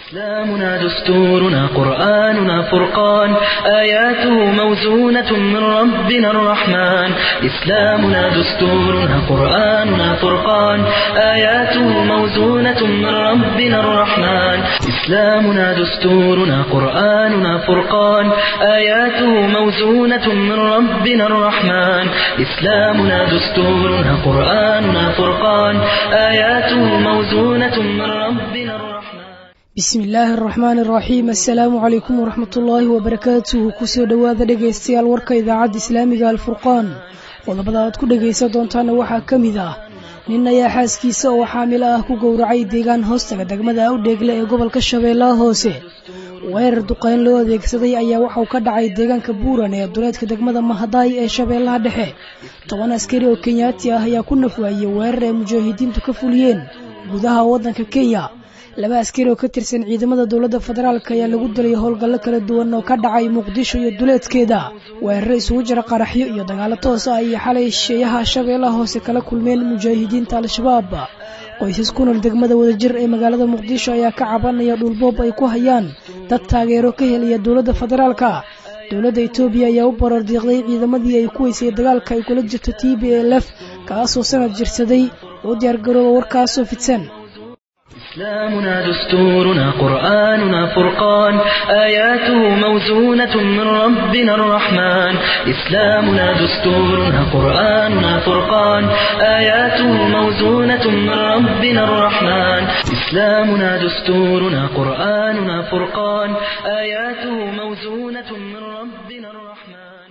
إسلامنا دستورنا قرآننا فرقان آياته موزونة من ربنا الرحمن إسلامنا دستورنا قرآننا فرقان آياته موزونة من ربنا الرحمن إسلامنا دستورنا قرآننا فرقان آياته موزونة من ربنا الرحمن إسلامنا دستورنا قرآننا فرقان آياته موزونة من ربنا الرحمن bismi illaahi araxmaan araxiim assalaamu calaykum waraxmat ullaahi wabarakaatuhu kusoo dhowaada dhegaystayaal warka idaacadda islaamiga alfurqaan qodobada aad ku dhegaysan doontaana waxaa ka mid ah nin ayaa xaaskiisa oo xaamilo ah ku gowracay deegaan hoostaga degmada awdheegle ee gobolka shabeellaha hoose weerar duqeyn loo adeegsaday ayaa waxauu ka dhacay deegaanka buuran ee duleedka degmada mahadaay ee shabeellaha dhexe toban askari oo kenyaati ah ayaa ku nafwaayey weerar ay mujaahidiintu ka fuliyeen gudaha waddanka kenya laba askari oo ka tirsan ciidamada dowladda federaalk ayaa lagu dilay howlgallo kala duwan oo ka dhacay muqdisho iyo duleedkeeda weeraro isugu jira qaraxyo iyo dagaalo toos ah iyo xalay sheeyaha shabeellaha hoose kala kulmeen mujaahidiinta al-shabaab qoysas ku nool degmada wadajir ee magaalada muqdisho ayaa ka cabanaya dhulboob ay ku hayaan dad taageero ka helaya dowladda federaalka dowladda etoobiya ayaa u barordiiqday ciidamadii ay ku weysay dagaalka ay kula jirto t b lf kaasoo sanad jirsaday oo diyaargarooba warkaasoo fidsan إسلامنا دستورنا قرآننا فرقان آياته موزونة من ربنا الرحمن إسلامنا دستورنا قرآننا فرقان آياته موزونة من ربنا الرحمن إسلامنا دستورنا قرآننا فرقان آياته موزونة من ربنا الرحمن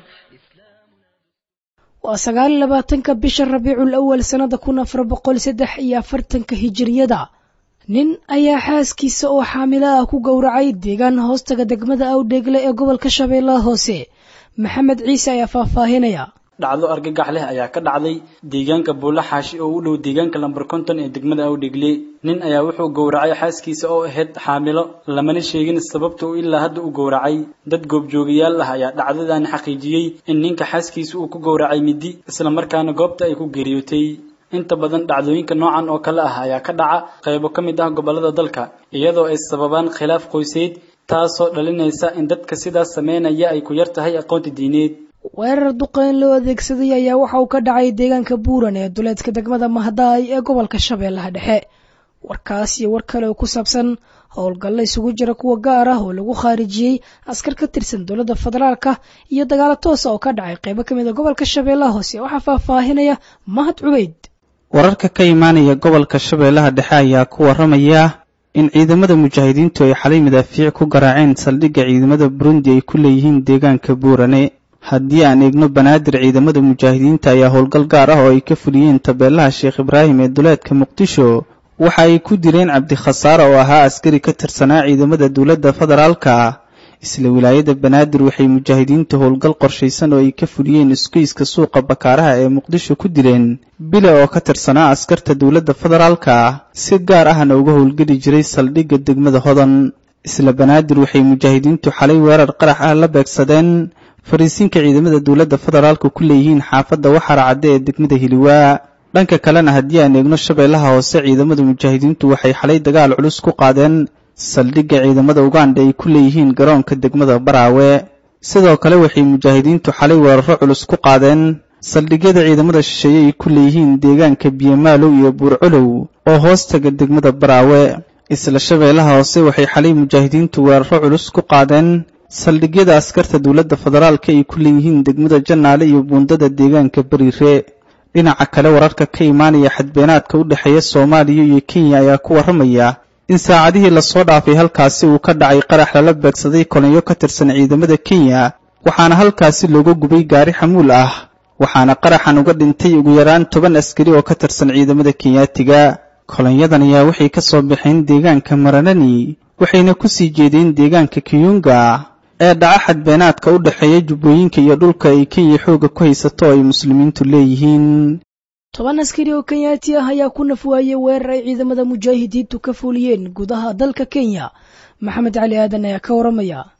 waa sagaal iyo labaatanka bisha rabiicul awal sannada kun afar boqol saddex iyo afartanka hijiriyada nin ayaa xaaskiisa oo xaamilo ah ku gowracay deegaan hoostaga degmada awdheegle ee gobolka shabeellaha hoose maxamed ciise ayaa faahfaahinaya dhacdo argagax leh ayaa ka dhacday deegaanka buulla xaashi oo u dhow deegaanka lamber konton ee degmada awdheegle nin ayaa wuxuu gowracay xaaskiisa oo ahayd xaamilo lamana sheegin sababta uu ilaa hadda u gowracay dad goobjoogayaal ah ayaa dhacdadan xaqiijiyey in ninka xaaskiisa uu ku gowracay midi islamarkaana goobta ay ku geeriyootay inta badan dhacdooyinka noocan oo kale ah ayaa ka dhaca qaybo ka mid ah gobollada dalka iyadoo ay sababaan khilaaf qoyseed taasoo dhalinaysa in dadka sidaas sameynaya ay ku yar tahay aqoonta diineed weerar duqeyn loo adeegsaday ayaa waxa uu ka dhacay deegaanka buuran ee duleedka degmada mahadaay ee gobolka shabeellaha dhexe warkaas iyo war kale oo ku saabsan howlgallo isugu jira kuwa gaar ah oo lagu khaarijiyey askar ka tirsan dowladda federaalka iyo dagaalo toosa oo ka dhacay qaybo ka mid a gobolka shabeellaha hoose waxaa faahfaahinaya mahad cubeyd wararka ka imaanaya gobolka shabeellaha dhexe ayaa ku waramaya in ciidamada mujaahidiintu ay xalay madaafiic ku garaaceen saldhigga ciidamada burundi ay ku leeyihiin deegaanka buurane haddii aan eegno banaadir ciidamada mujaahidiinta ayaa howlgal gaar ah oo ay ka fuliyeen tabeelaha sheekh ibraahim ee duleedka muqdisho waxa ay ku direen cabdikhasaare oo ahaa askari ka tirsanaa ciidamada dowladda federaalka isla wilaayada banaadir waxay mujaahidiintu howlgal qorshaysan oo ay ka fuliyeen isgoyska suuqa bakaaraha ee muqdisho ku dileen bile oo ka tirsanaa askarta dowladda federaalka si gaar ahna uga howlgeli jiray saldhigga degmada hodan isla banaadir waxay mujaahidiintu xalay weerar qarax ah la beegsadeen fariisinka ciidamada dowladda federaalka ku leeyihiin xaafadda waxara cadde ee degmada hiliwaa dhanka kalena haddii aan eegno shabeellaha hoose ciidamada mujaahidiintu waxay xalay dagaal culus ku qaadeen saldhigga ciidamada uganda ay ku leeyihiin garoonka degmada baraawe sidoo kale waxay mujaahidiintu xalay weeraro culus ku qaadeen saldhigyada ciidamada shisheeye ay ku leeyihiin deegaanka biyamaalow iyo buurcolow oo hoostaga degmada baraawe isla shabeellaha hoose waxay xalay mujaahidiintu weeraro culus ku qaadeen saldhigyada askarta dowladda federaalka ay ku leeyihiin degmada jannaale iyo buundada deegaanka bariire dhinaca kale wararka ka imaanaya xadbeenaadka u dhexeeya soomaaliya iyo kenya ayaa ku warramaya in saacadihii lasoo dhaafay halkaasi uu ka dhacay qarax lala beegsaday kolonyo ka tirsan ciidamada kenya waxaana halkaasi looga gubay gaari xamuul ah waxaana qaraxan uga dhintay ugu yaraan toban askari oo ka tirsan ciidamada kenyaatiga kolonyadan ayaa waxay ka soo baxeen deegaanka maranani waxayna ku sii jeedeen deegaanka kiyunga ee dhaca xadbeenaadka u dhexeeya jubbooyinka iyo dhulka ay kenya xooga ku haysato oo ay muslimiintu leeyihiin toban askari oo kenyaati ah ayaa ku nafwaayey weerar ay ciidamada mujaahidiintu ka fuliyeen gudaha dalka kenya maxamed cali aadan ayaa ka waramaya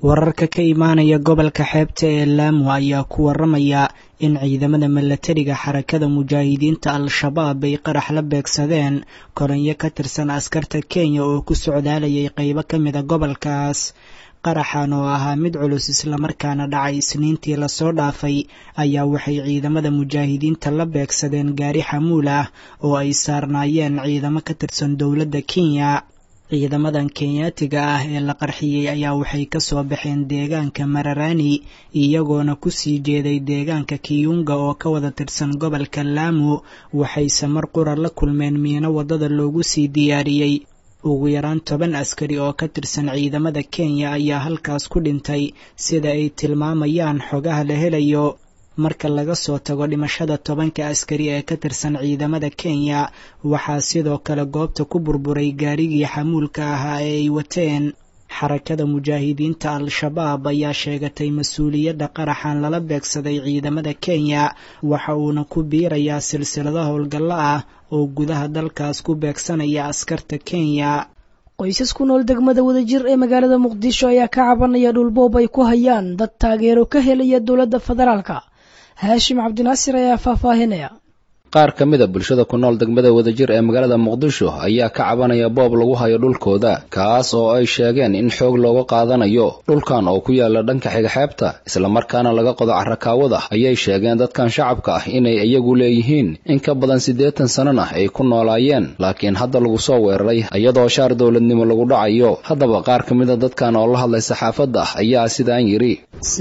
wararka ka imaanaya gobolka xeebta ee laamo ayaa ku waramaya in ciidamada milatariga xarakada mujaahidiinta al-shabaab ay qarax la beegsadeen koronyo ka tirsan askarta kenya oo ku socdaalayay qeybo ka mida gobolkaas qaraxan oo ahaa mid culus islamarkaana dhacay isniintii lasoo dhaafay ayaa waxay ciidamada mujaahidiinta la beegsadeen gaari xamuul ah oo ay saarnaayeen ciidamo ka tirsan dowladda kenya ciidamadan kenyaatiga ah ee la qarxiyey ayaa waxay kasoo baxeen deegaanka mararani iyagoona kusii jeeday deegaanka kiyunga oo ka wada tirsan gobolka laamo waxayse mar qura la kulmeen miino waddada loogu sii diyaariyey ugu yaraan toban askari oo ka tirsan ciidamada kenya ayaa halkaas ku dhintay sida ay tilmaamayaan xogaha la helayo marka laga soo tago dhimashada tobanka askari ee ka tirsan ciidamada kenya waxaa sidoo kale goobta ku burburay gaarigii xamuulka ahaa ee ay wateen xarakada mujaahidiinta al-shabaab ayaa sheegatay mas-uuliyadda qaraxan lala beegsaday ciidamada kenya waxa uuna ku biirayaa silsilado howlgallo ah oo gudaha dalkaas ku beegsanaya askarta kenya qoysas ku nool degmada wadajir ee magaalada muqdisho ayaa ka cabanaya dhulboob ay ku hayaan dad taageero ka helaya dowladda federaalka haashim cabdinaasir ayaa faahfaahinaya qaar ka mida bulshada ku nool degmada wadajir ee magaalada muqdisho ayaa ka cabanaya boob lagu hayo dhulkooda kaas oo ay sheegeen in xoog looga qaadanayo dhulkan oo ku yaala dhanka xiga xeebta islamarkaana laga qodo carakaawada ayay sheegeen dadkan shacabka ah inay iyagu leeyihiin in ka badan siddeetan sanana ay ku noolaayeen laakiin hadda lagu soo weeraray iyadoo shaar dowladnimo lagu dhacayo haddaba qaar ka mida dadkan oo la hadlay saxaafadda ayaa sidaan yidhi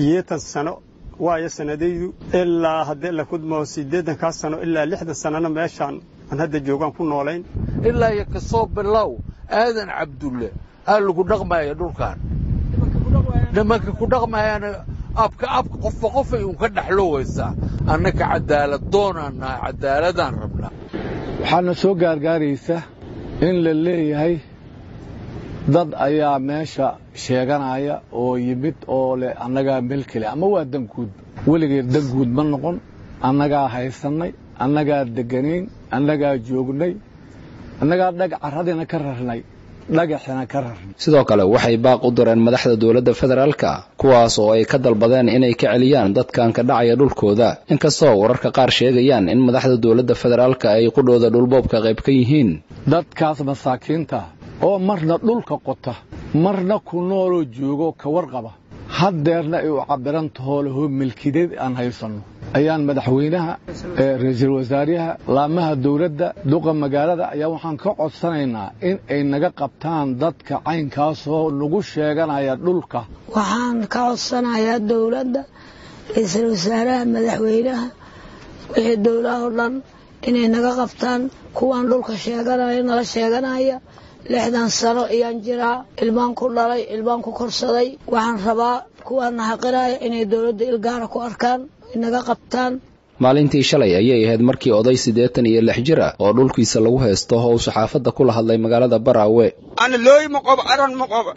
waayo sanadaydu ilaa haddii la kudmo siddeedankaa sano ilaa lixdan sanana meeshaan aan hadda joogaan ku noolayn ilaa iyo kasoo bilow aadan cabdulle aa lagu dhaqmaya dhulkan nimanka ku dhaqmayaana abka abka qofba qofay uun ka dhexlowaysaa annaka cadaalad doonaan nahay cadaaladaan rabnaa waxaana soo gaargaaraysa in la leeyahay dad ayaa meesha sheeganaya oo yimid oo leh annagaa melkele ama waa danguud weligeed danguud ma noqon annagaa haysannay annagaa deganayn annagaa joognay annagaa dhag carradina ka rarnay dhagaxina ka rarnay sidoo kale waxay baaq u direen madaxda dowladda federaalka kuwaas oo ay ka dalbadeen inay ka celiyaan dadkan ka dhacaya dhulkooda inkastoo wararka qaar sheegayaan in madaxda dowladda federaalka ay qudhooda dhulboobka qayb ka yihiin dadkaas masaakiinta oo marna dhulka qota marna ku nooloo joogo ka warqaba haddeerna ay u cabbiran tahoo lahoo milkideed aan haysanno ayaan madaxweynaha ra-iisul wasaaraha laamaha dawladda duqa magaalada ayaa waxaan ka codsanaynaa in ay naga qabtaan dadka caynkaasoo nagu sheeganaya dhulka waxaan ka codsanayaa dawladda ra-iisul wasaaraha madaxweynaha wixii dowlaha oo dhan inay naga qabtaan kuwaan dhulka sheeganaya nala sheeganaya lixdan sano ayaan jiraa ilmaan ku dhalay ilmaan ku korsaday waxaan rabaa kuwaana xaqiraya inay dowladda ilgaara ku arkaan inaga qabtaan maalintii shalay ayay ahayd markii oday siddeetan iyo lix jir ah oo dhulkiisa lagu haysto oo uu saxaafadda kula hadlay magaalada baraawe ana looy ma qobo aran ma qobo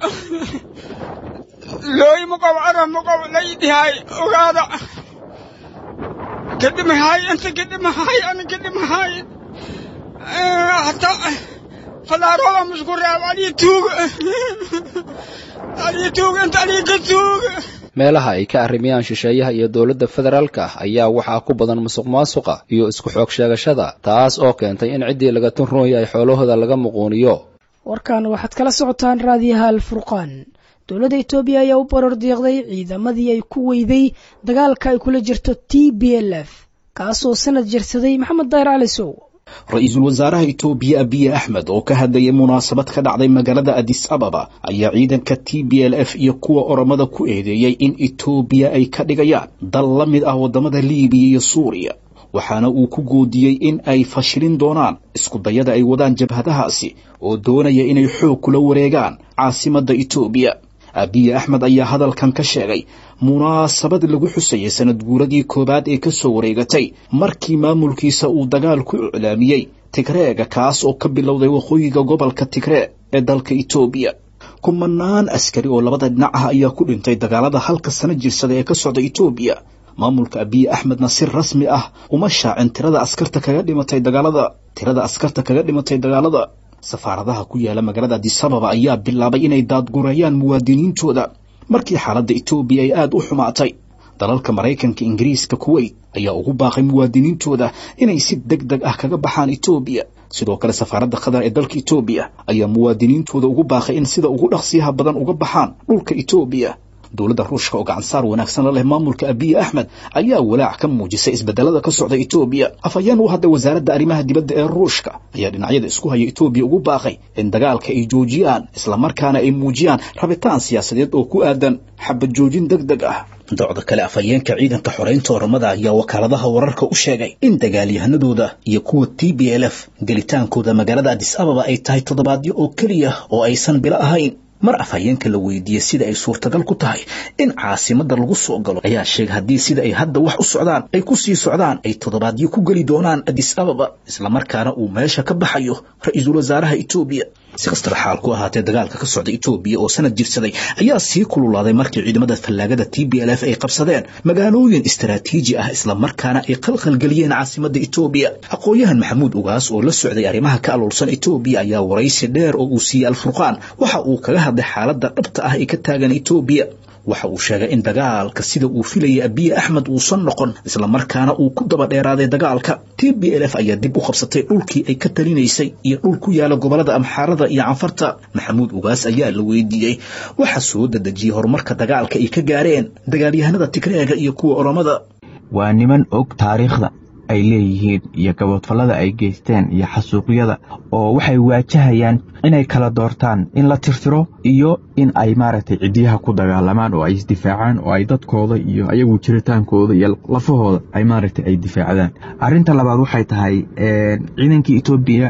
looy ma qobo aran ma qobo laydihay ogaada kadhimahay inta kadhimahay ana kadhimahay hataa falaaroda musku reeb aliya tuuga aliya tuuga inta aliya ka tuuga meelaha ay ka arrimayaan shisheeyaha iyo dowladda federaalka ayaa waxaa ku badan musuq maasuqa iyo isku xoog sheegashada taas oo keentay in ciddii laga tun roon yahay xoolahooda laga muquuniyo warkan waxaad kala socotaan raadiyaha alfurqaan dowladda etoobiya ayaa u barar diiqday ciidamadii ay ku weyday dagaalka ay kula jirto t b l f kaasoo sanad jirsaday maxamed dayr cali sow ra-iisul wasaaraha itoobiya abiye axmed oo ka hadlayay munaasabad ka dhacday magaalada adis ababa ayaa ciidanka t b l f iyo kuwa oromada ku eedeeyey in itoobiya ay ka dhigayaan dal la mid ah waddamada liibiya iyo suuriya waxaana uu ku goodiyey in ay fashilin doonaan iskudayada ay wadaan jabhadahaasi oo doonaya inay xoog kula wareegaan caasimadda itoobiya abiye axmed ayaa hadalkan ka sheegay munaasabad lagu xusayay sanad guuradii koowaad ee ka soo wareegatay markii maamulkiisa uu dagaal ku iclaamiyey tigreega kaas oo ka bilowday waqooyiga gobolka tigree ee dalka itoobiya kumanaan askari oo labada dhinac ah ayaa ku dhintay dagaalada halka sano jirsada ee ka socda itoobiya maamulka abiye axmedna si rasmi ah uma shaacin tirada askarta kaga dhimatay dagaalada tirada askarta kaga dhimatay dagaalada safaaradaha ku yaala magaalada adisababa ayaa bilaabay inay daadgurayaan muwaadiniintooda markii xaaladda etoobiya ay aada u xumaatay dalalka maraykanka ingiriiska kuweyt ayaa ugu baaqay muwaadiniintooda inay si deg deg ah kaga baxaan etoobiya sidoo kale safaaradda qatar ee dalka etoobiya ayaa muwaadiniintooda ugu baaqay in sida ugu dhaqsiyaha badan uga baxaan dhulka etoobiya dowladda ruushka oo gacansaar wanaagsan la leh maamulka abiye axmed ayaa walaac ka muujisay isbedelada ka socda etoobiya afhayeen u hadda wasaaradda arrimaha dibadda ee ruushka ayaa dhinacyada isku haya etoobiya ugu baaqay in dagaalka ay joojiyaan islamarkaana ay muujiyaan rabitaan siyaasadeed oo ku aadan xabad joojin deg deg ah docda kale afhayeenka ciidanka xoreynta oramada ayaa wakaaladaha wararka u sheegay in dagaalyahanadooda iyo kuwa t b l f gelitaankooda magaalada adis ababa ay tahay toddobaadyo oo keliya oo aysan bilo ahayn mar afhayeenka la weydiiyey sida ay suurtagal ku tahay in caasimadda lagu soo galo ayaa sheegay haddii sida ay hadda wax u socdaan ay ku sii socdaan ay toddobaadyo ku geli doonaan adis ababa islamarkaana uu meesha ka baxayo ra-iisul wasaaraha etoobiya si kastaba xaal ku ahaatee dagaalka ka socda etoobiya oo sanad jirsaday ayaa sii kululaaday markii ciidamada fallaagada t b l f ay qabsadeen magaalooyin istaraatiiji ah islamarkaana ay qalqalgeliyeen caasimadda etoobiya aqoon-yahan maxamuud ugaas oo la socday arrimaha ka aloolsan etoobiya ayaa waraysi dheer oo uu siiyey alfurqaan waxa uu kaga hadlay xaaladda dhabta ah ee ka taagan etoobiya waxa uu sheegay in dagaalka sida uu filayay abiye axmed uusan noqon islamarkaana uu ku daba dheeraaday dagaalka t b l f ayaa dib u qabsatay dhulkii ay ka talinaysay iyo dhul ku yaala gobolada amxaarada iyo canfarta maxamuud ugaas ayaa la weydiiyey waxa soo dadejiyey horumarka dagaalka ay ka gaareen dagaalyahanada tigreega iyo kuwa oromada waa niman og taariikhda ay leeyihiin iyo gaboodfallada ay geysteen iyo xasuuqyada oo waxay waajahayaan inay kala doortaan in la tirtiro iyo in ay maaragtay ciddiyaha ku dagaalamaan oo ay isdifaacaan oo ay dadkooda iyo ayagu jiritaankooda iyo lafahooda ay maaragtay ay difaacdaan arrinta labaad waxay tahay ciidankii etoobiya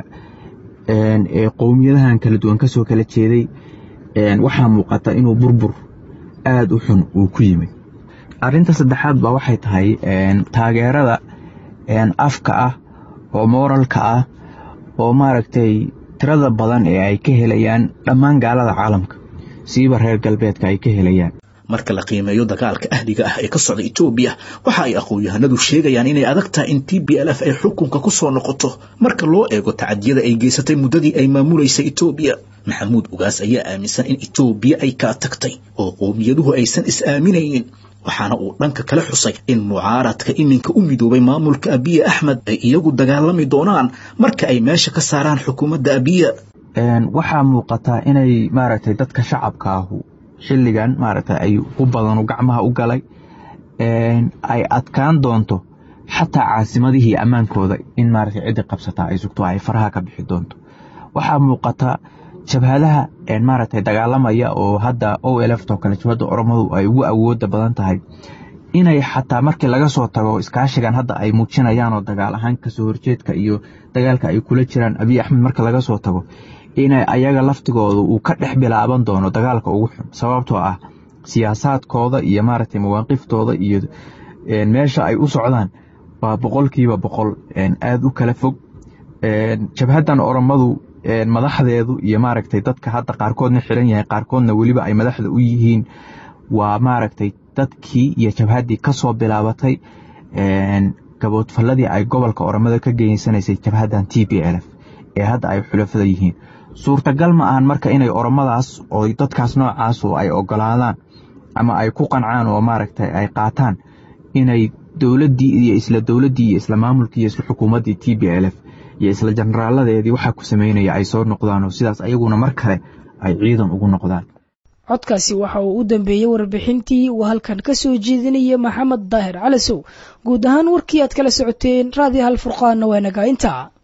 ee qowmiyadahan kala duwan ka soo kala jeeday waxaa muuqata inuu burbur aada u xun uu ku yimid arrinta saddexaad ba waxay tahay taageerada afka ah oo mooralka ah oo maaragtay tirada badan ee ay ka helayaan dhammaan gaalada caalamka siiba reer galbeedka ay ka helayaan marka la qiimeeyo dagaalka ahliga ah ee ka socda etoobiya waxa ay aqoon-yahanadu sheegayaan inay adag tahay in t b l f ay xukunka ku soo noqoto marka loo eego tacadiyada ay geysatay muddadii ay maamulaysay etoobiya maxamuud ugaas ayaa aaminsan in etoobiya ay kaa tagtay oo qowmiyaduhu aysan is-aaminaynin waxaana uu dhanka kale xusay in mucaaradka iminka u midoobay maamulka abiye axmed ay iyagu dagaalami doonaan marka ay meesha ka saaraan xukuumadda abiya waxaa muuqataa inay maaragtay dadka shacabka ahu xilligan maaragtay ay u badanu gacmaha u galay ay adkaan doonto xataa caasimadihii ammaankooda in maaragtay ciddi qabsataa ay sugto ay faraha ka bixi doonto waxaa muuqata jabhadaha maaragtay dagaalamaya oo hadda o elftoo kale jabhadda oromadu ay ugu awooda badan tahay inay xataa markii laga soo tago iskaashigan hadda ay muujinayaan oo dagaal ahaan kasoo horjeedka iyo dagaalka ay kula jiraan abiy axmed marka laga soo tago inay ayaga laftigooda uu ka dhex bilaaban doono dagaalka ugu xun sababtoo ah siyaasaadkooda iyo maaragtay mawaaqiftooda iyo meesha ay u socdaan waa boqolkiiba boqol aada u kala fog jabhaddan oromadu madaxdeedu iyo maaragtay dadka hadda qaarkoodna xiran yahay qaarkoodna weliba ay madaxda u yihiin waa maaragtay dadkii iyo jabhaddii kasoo bilaabatay gaboodfalladii ay gobolka oromada ka geysanaysay jabhaddan t b l f ee hadda ay xulafada yihiin suurtagal ma ahan marka inay oromadaas oo dadkaas noocaas oo ay ogolaadaan ama ay ku qancaan oo maaragtay ay qaataan inay dowladdii iyo isla dowladdii iyo isla maamulkii iyo isla xukuumaddii t b l f iyo isla jenaraaladeedii waxaa ku sameynaya ay soo noqdaan oo sidaas ayaguna mar kale ay ciidan ugu noqdaan codkaasi waxa uu u dambeeyey warbixintii uu halkan ka soo jeedinaya maxamed daahir calasow guud ahaan warkii aad kala socoteen raadiyo hal furqaanna waa nagaa intaa